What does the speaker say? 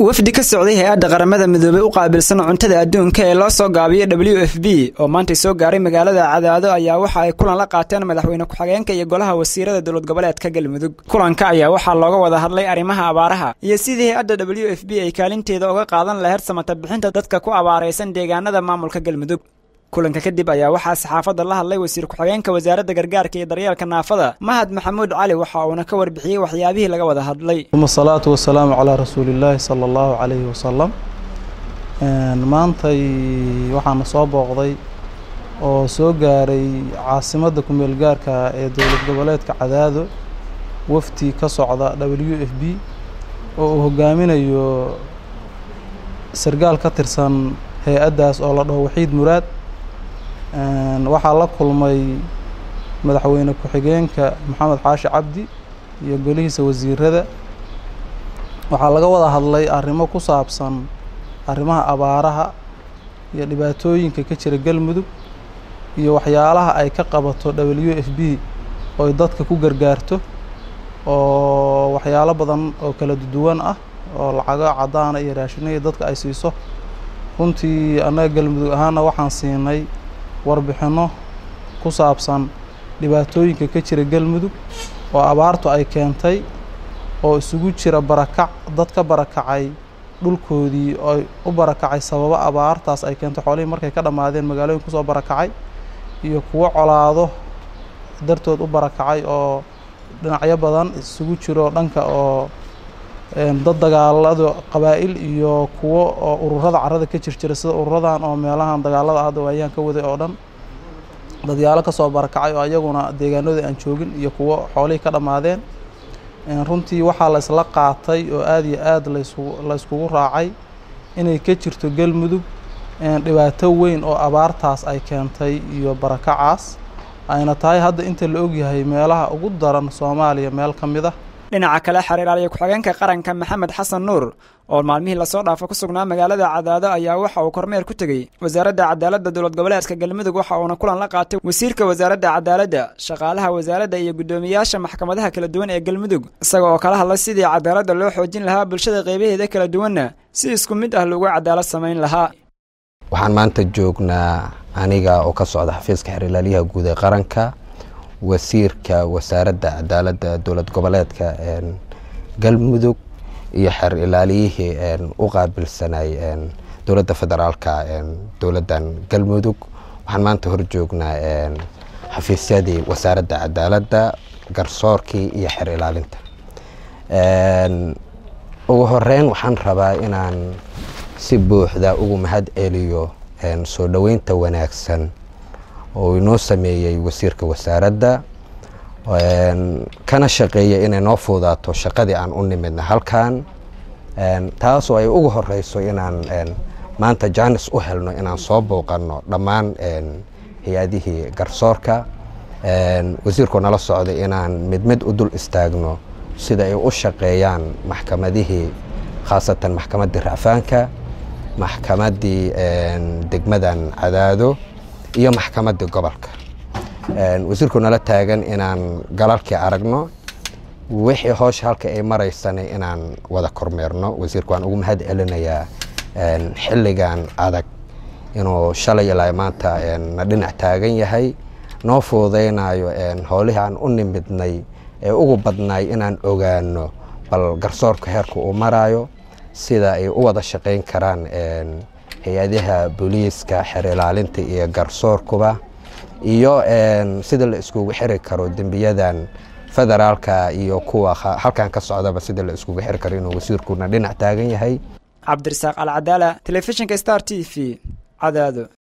wafdi ka socday hay-adda qaramada midoobey u qaabilsan cuntada adduunka ee loo soo gaabiyey w f b oo maantay soo gaaray magaalada cadaado ayaa waxa ay kulan la qaateen madaxweyne ku-xigeenka iyo golaha wasiirada dowlad goboleedka galmudug kulanka ayaa waxaa looga wada hadlay arrimaha abaaraha iyo sidii hay-adda w f b ay kaalinteeda uga qaadan laheyd samata bixinta dadka ku abaaraysan deegaanada maamulka galmudug kulanka kadib ayaa waxaa saxaafadda la hadlay wasiir ku-xigeenka wasaaradda gargaarka iyo daryeelka naafada mahad maxamuud cali waxa uuna ka warbixiyey waxyaabihii laga wada hadlay uma asalaatu wasalaamu calaa rasuulillaahi sala allahu calayhi wasalam maantay waxaana soo booqday oo soo gaaray caasimadda kumeel gaarka ee dowlad goboleedka cadaado wafdi ka socda w f b oo uu hogaaminayo sargaal ka tirsan hay-addaas oo la dhaho waxiid muraad waxaa la kulmay madaxweyne ku-xigeenka maxamed xaashi cabdi iyo golihiisa wasiirada waxaa laga wada hadlay arrimo ku saabsan arrimaha abaaraha iyo dhibaatooyinka ka jira galmudug iyo waxyaalaha ay ka qabato w f b oo ay dadka ku gargaarto oo waxyaalo badan oo kala duwan ah oo lacago caddaana iyo raashinaya dadka ay siiso runtii annaga galmudug ahaana waxaan siinay warbixinno ku saabsan dhibaatooyinka ka jira galmudug oo abaartu ay keentay oo isugu jira barakac dad ka barakacay dhulkoodii oo u barakacay sababo abaartaas ay keentay xoolihii markay ka dhammaadeen magaalooyin kusoo barakacay iyo kuwo colaado dartood u barakacay oo dhinacyo badan isugu jiro dhanka oo dad dagaalada qabaa'il iyo kuwo oo ururada carada ka jir jira sida ururadan oo meelahan dagaalada hadda waayaan ka waday oo dhan dadyaalo kasoo barakacay oo ayaguna deegaanadii aan joogin iyo kuwo xoolihii ka dhammaadeen runtii waxaa la isla qaatay oo aada iyo aad lasu la iskugu raacay inay ka jirto galmudug dhibaato weyn oo abaartaas ay keentay iyo barakacaas ayna tahay hadda inta la ogyahay meelaha ugu daran soomaaliya meel ka mid ah dhinaca kale xiriiraaliya ku-xigeenka qaranka maxamed xasan nuur oo maalmihii lasoo dhaafo ku sugnaa magaalada cadaado ayaa waxa uu kormeer ku tegey wasaaradda cadaaladda dowlad goboleedka galmudug waxa uuna kulan la qaatay wasiirka wasaaradda cadaaladda shaqaalaha wasaaradda iyo guddoomiyaasha maxkamadaha kala duwan ee galmudug isaga oo kala hadlay sidii cadaaladda loo xoojin lahaa bulshada qeybaheeda kala duwanna si isku mid ah lagu cadaalad samayn lahaa waxaan maanta joognaa aniga oo ka socda xafiiska xiriirlaaliyaha guud ee qaranka wasiirka wasaaradda cadaaladda dowlad goboleedka galmudug iyo xeer ilaaliyihii u qaabilsanay dowladda federaalka dowladdan galmudug waxaan maanta hor joognaa xafiisyadii wasaaradda cadaaladda garsoorkii iyo xeer ilaalinta ugu horeyn waxaan rabaa inaan si buuxda ugu mahad celiyo soo dhoweynta wanaagsan oo inoo sameeyey wasiirka wasaaradda kana shaqeeyay inay noo fuudaato shaqadii aan u nimidna halkan taasoo ay ugu horeyso inaan maanta jaanis u helno inaan soo bouqanno dhammaan hay-adihii garsoorka wasiirkoo nala socday inaan mid mid u dul istaagno sida ay u shaqeeyaan maxkamadihii khaasatan maxkamaddii racfaanka maxkamaddii degmadan cadaado iyo maxkamaddii gobolka wasiirku nala taagan inaan galalkii aragno wixii hoosha halka ay maraysana inaan wada kormeerno wasiirku waan ugu mahad celinayaa xilligan adag inuu shalay ilaa maanta na dhinac taagan yahay noo fuudaynayo howlihii aan u nimidnay ee ugu badnaay inaan ogaano bal garsoorka heerka uu maraayo sida ay u wada shaqayn karaan hay-adaha booliiska xeer ilaalinta iyo garsoorkuba iyo sida la iskugu xiri karo dembiyadan federaalka iyo kuwa halkan ka socdaba sida la iskugu xiri karo inuu wasiirkuna dhinac taagan yahay cabdirasaaq alcadaala telefishinka star t v cadaado